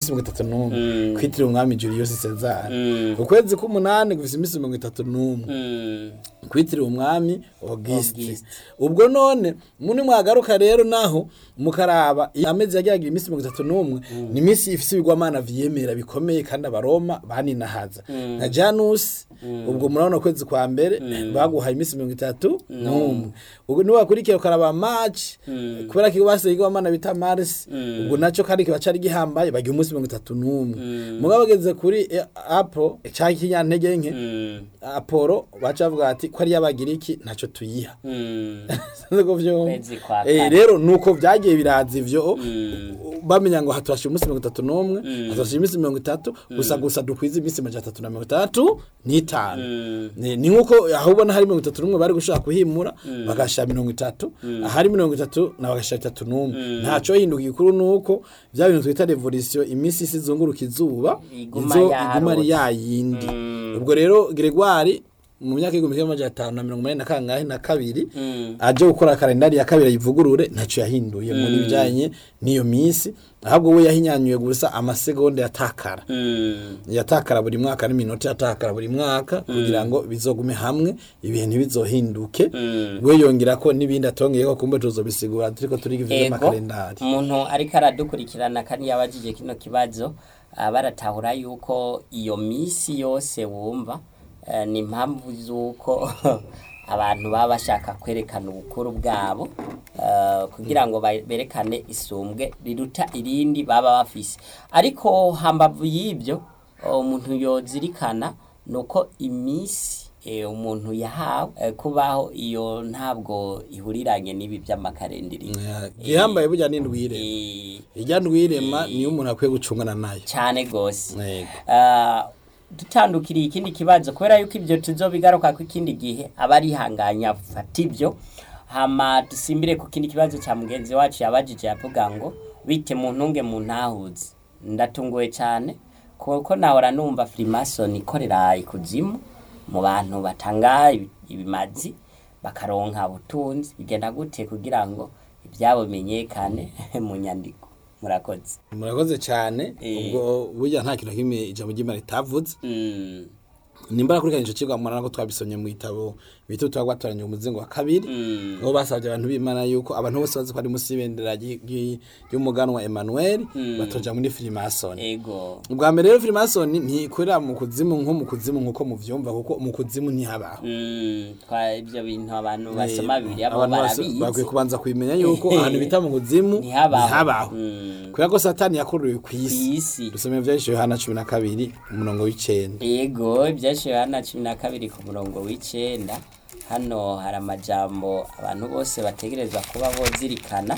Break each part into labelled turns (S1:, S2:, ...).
S1: iminsi mirongo itatu n'umwe
S2: Mm.
S1: kwitiriwe umwami julius cesar
S2: Mm.
S1: ukwezi k'umunani gufise iminsi mirongo itatu n'umwe
S2: Mm.
S1: kwitiriwe umwami auguste
S2: Auguste.
S1: ubwo none muni mwagaruka rero naho mukaraba amezi yagiye agira iminsi mirongo itatu n'umwe ni iminsi ifise ibigwamana vyemera bikomeye kandi abaroma baninahaza nka janusi ubwo murabona ukwezi kwa mbere baguhaye iminsi mirongo itatu n'umwe ubwo niwakurikiye ukaraba maci kubera ko basize igwamana bita marisi ubwo naco kandi kiba cari gihambaye bagira umunsi mirongo itatu n'umwe mugabo bageze kuri eh, apo canke ikinyantege nke
S2: Mm.
S1: apolo baca bavuga ati ko ari y'abagiriki ntacyo tuyiha
S2: Mm.
S1: Sinzi ko vyumva.
S2: Kwezi kwa
S1: Eh,
S2: kane.
S1: rero nuko vyagiye biraza ivyo
S2: Mm.
S1: bamenya ngo haturashira umunsi mirongo itatu n'umwe haturashira iminsi mirongo itatu gusa gusa dukwiza iminsi majana atatu na mirongo itandatu n'itanu
S2: Mm.
S1: ni ni nk'uko aho ubona hari mirongo itatu n'umwe bari gushaka kuhimura bagashira mirongo itatu ahari mirongo itatu na bagashira itatu n'umwe ntaco hinduka igikuru nuko vya bintu twita revolisiyo iminsi isi izunguruka izuba
S2: Iguma
S1: izo
S2: yarota.
S1: iguma ari yayindi
S2: Mm.
S1: ubwo rero Gregoire mu myaka y'igihumbi kimwe amajana atanu na mirongo umunani na kangahe na kabiri
S2: Mm.
S1: aje gukora kalendari ya kabiri ayivugurure ntacyo yahinduye muri bijanye n'iyo minsi ahubwo we yahinyanyuye gusa amasegonda yatakara
S2: Mm.
S1: yatakara buri mwaka n'iminota yatakara buri mwaka kugira ngo bizogume hamwe ibihe ntibizohinduke
S2: Mm.
S1: we yongera ko n'ibindi atongeyeko kumbe tuzobisigura turiko turiga ivyo
S2: ego
S1: vy'amakalendari
S2: umuntu ariko aradukurikirana kandi yabajije kino kibazo ah, baratahura yuko iyo misi yose wumva eh, ni impamvu z'uko abantu baba bashaka kwerekana ubukuru bwabo eh, kugira ngo ba- berekane isumbwe riruta irindi baba bafise ariko hambavu y'ibyo umuntu yozirikana ni uko imisi eh, umuntu yahawe eh, kubaho iyo ntabwo ihuriranye n'ibi by'amakarendiri
S1: gihambaye burya n'indwire
S2: Eh,
S1: irya ndwirema niyo umuntu akwiye gucungana nayo
S2: cyane gose
S1: Yego.
S2: Ah, dutandukiriye ikindi kibazo kubera yuko ibyo tuzobigaruka ku ikindi gihe aba arihanganya fata ibyo hama dusimbire ku kindi kibazo cya mugenzi wacu yabajije yavuga ngo bite mu ntunge mu ntahuzi ndatunguwe cyane kuko nahora numva firimason ikorera ikuzimu mu bantu batanga ibi- ibimazi bakaronka ubutunzi bigenda gute kugira ngo ibyabo bimenyekane mu nyandiko murakoze
S1: murakoze cyane
S2: Eh.
S1: ubwo burya nta kintu na kimwe ijambo ry'imana ritavuze
S2: Mm.
S1: nimba nakurikiranye ico cigwa murana ko twabisomye mu gitabo bita utwa gwatoranya umuzingo wa kabiri
S2: Mm.
S1: aho basabye abantu b'imana yuko abantu bose bazi ko ari musi y'ibendera ry- ry- ry'umuganwa Emmanuel batoja muri Freemason
S2: ego
S1: ubwa mbere rero Freemason ntikorera mu kuzimu nko mu kuzimu nkuko muvyumva kuko mu kuzimu ntihabaho
S2: Mm, twa ibyo bintu abantu basoma bibiri abo
S1: abantu bose bakwiye
S2: barabizi
S1: kubanza kubimenya yuko ahantu bita mu kuzimu
S2: Ntihabaho.
S1: ntihabaho
S2: Mm.
S1: kubera ko satani yakuruwe ku isi
S2: isi
S1: dusomeye vyahise yohana cumi na kabiri umurongo w'icenda
S2: ego ibyashiwe hano cumi na kabiri ku murongo w'icenda hano hari amajambo abantu bose bategerezwa kuba bozirikana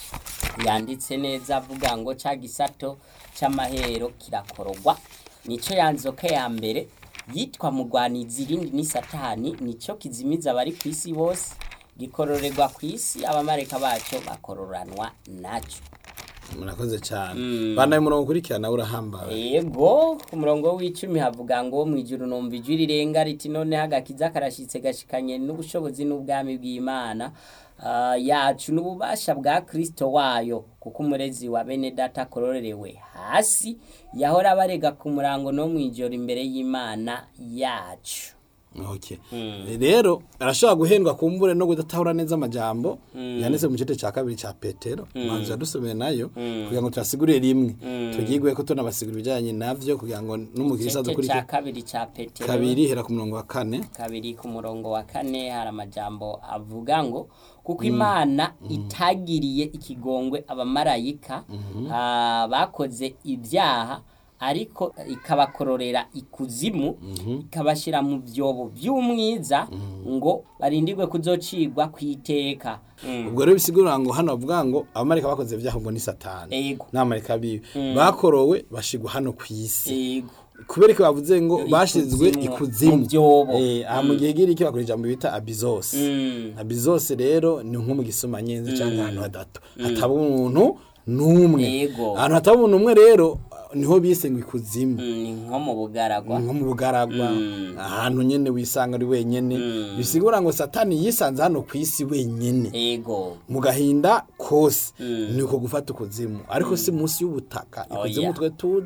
S2: yanditse neza avuga ngo ca gisato c'amahero kirakorogwa nico yanzoka ya mbere yitwa mugwanizi irindi ni satani nico kizimiza abari ku isi bose gikororerwa ku isi abamareka baco bakororanwa naco
S1: murakoze cyane banaye umurongo ukurikirana urahambaye
S2: Ego ku murongo w'icumi havuga ngo mu ijuru numva ijwi rirenga riti noneho agakiza karashitse gashikanye n'ubushobozi n'ubwami bw'Imana ah, yacu n'ububasha bwa Kristo wayo kuko umurezi wa bene data akororerewe hasi yahora abarega ku murango no mu ijoro imbere y'Imana yacu
S1: Okay. Rero arashobora guhendwa kumbure no kudatahura neza amajambo yanditse mu gice cya kabiri cya Petero manzi yadusomeye nayo kugira ngo turasigurire rimwe tugigwe ko tunabasigura ibijyanye navyo kugira ngo n'umukirisa
S2: igice
S1: dukurikira
S2: cya kabiri cya Petero
S1: kabiri hera ku murongo wa kane
S2: kabiri ku murongo wa kane hari amajambo avuga ngo kuko imana itagiriye ikigongwe abamarayika ah, bakoze ibyaha ariko ikabakororera ikuzimu ikabashyira mu byobo by'umwiza ngo barindirwe kuzocigwa ku iteka Mm.
S1: ubwo rero bisigura ngo hano bavuga ngo abamarika bakoze ibyaha ngo ni satani
S2: Ego.
S1: n'abamarika bibi bakorowe bashigwa hano ku isi
S2: Ego.
S1: kubera ko bavuze ngo bashizwe
S2: Ikuzimu,
S1: ikuzimu
S2: mu byobo.
S1: Eh, aha mu gihe giri bakora ijambo bita abizose
S2: Mm.
S1: abizose rero ni nko mu gisoma nyenzi cyangwa ahantu hadato hataba umuntu n'umwe
S2: Yego.
S1: ahantu hataba umuntu umwe rero niho bise ngo ikuzimu
S2: Mm, ni nko mu bugaragwa
S1: nko mu bugaragwa
S2: Mm.
S1: ahantu nyene wisanga ari wenyene bisigura ngo satani yisanze hano ku isi wenyene
S2: ego
S1: mu gahinda kose
S2: Mm.
S1: ni uko gufata ukuzimu ariko si munsi y'ubutaka ikuzimu
S2: Oya.
S1: twe tuzi